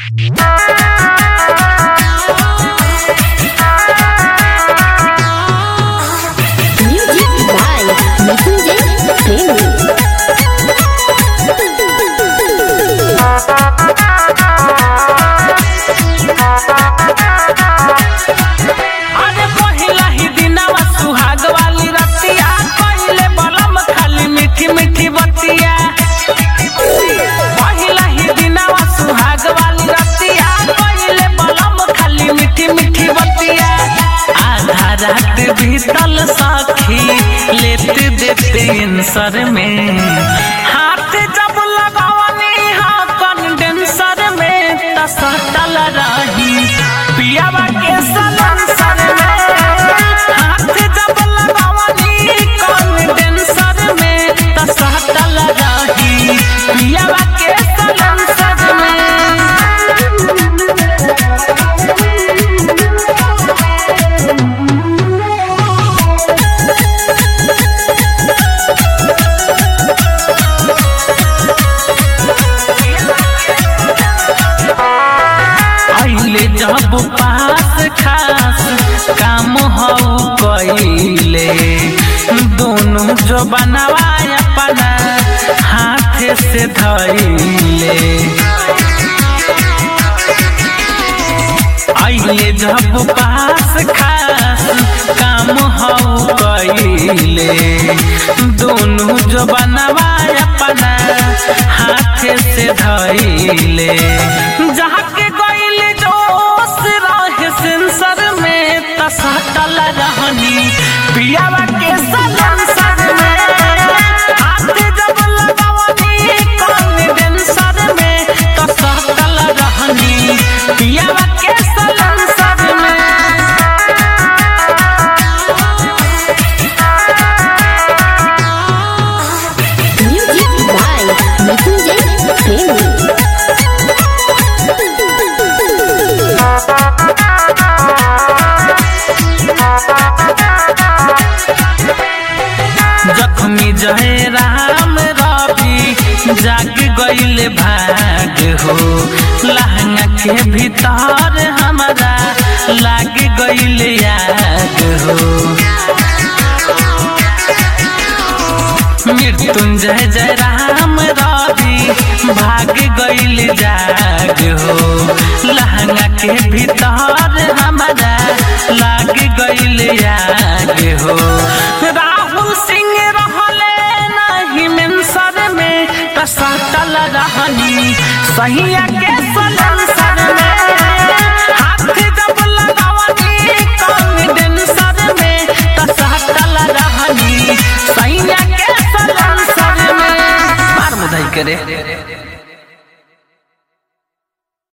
Music by Nikunjay Premi. अरे पहिला ही दिनवा सुहाग वाली रतिया पहिले बलम खाली मीठी मीठी बतिया पहिला ही दिनवा सुहाग वाली रतिया पहिले बलम खाली मीठी मीठी बतिया आधा रात बीतल सखी लेते देते इंसर में हाथ जब लगवनी हा कंडेंसर में त सटल रही पियावा के सलंसर में हाथ जब लगवनी कंडेंसर में त सटल रही पियावा के सलंसर में आइले जब पास खास काम हऊ कइले दोनों जो बनवाए अपना हाथ से धइले आइले जब पास खास काम हऊ कइले दोनों जो बनवाए अपना हाथ से धइले जहाँ के गइले जोश रहे सेंसर में तसटल रहनी पियावा के सलंसर में हाथ जब लगवनी कॉन्फिडेंसर में तसटल रहनी पियावा के सलंसर में Music by Nikunjay Premi. जख्मी जय राम रवि जाग गइले भाग हो लहंगा के भीतर हमारा लाग गइले आग हो मृत्युंजय जय राम रवि भाग गइल जाग हो लहंगा के भीतर हमारा लाग गइल आग हो राहुल सिंह रहले नहीं मेंसर में कसटल रहनी सहिया के सलंसर में हाथ जब लगवनी कॉन्फिडेंसर में कसटल रहनी सैया के सलंसर में मार मुदाई करे